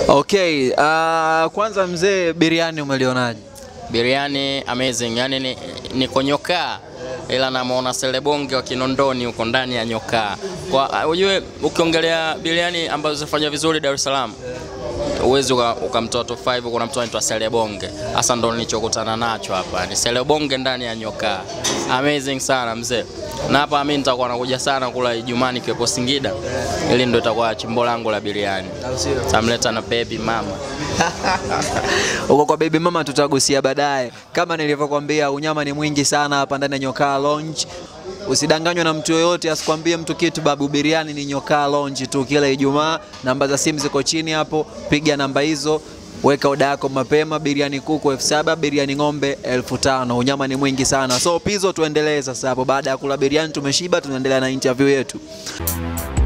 Okay, uh, kwanza mzee, biriani umelionaje? Biriani amazing, yani ni, niko nyokaa ila namuona Selebonge wa Kinondoni huko ndani ya nyokaa. Kwa ujue ukiongelea biriani ambazo zinafanya vizuri Dar es Salaam uwezi ukamtoa top 5 kuna mtu anaitwa Selebonge. Hasa ndo nilichokutana nacho hapa. Ni Selebonge ndani ya nyokaa. Amazing sana mzee. Na hapa mimi nitakuwa nakuja sana kula Ijumaa nikiwepo Singida. Ili ndo itakuwa chimbo langu la biriani. Tamleta na baby mama. Uko kwa baby mama tutagusia baadaye. Kama nilivyokuambia, unyama ni mwingi sana hapa ndani ya Nyokaa Lounge. Usidanganywe na mtu yoyote, asikwambie mtu kitu babu. Biriani ni Nyokaa Lounge tu kila Ijumaa. Namba za simu ziko chini hapo, piga namba hizo, weka oda yako mapema. Biriani kuku elfu saba biriani ng'ombe elfu tano Unyama ni mwingi sana, so Pizzo, tuendelee sasa hapo. Baada ya kula biriani tumeshiba, tunaendelea na interview yetu.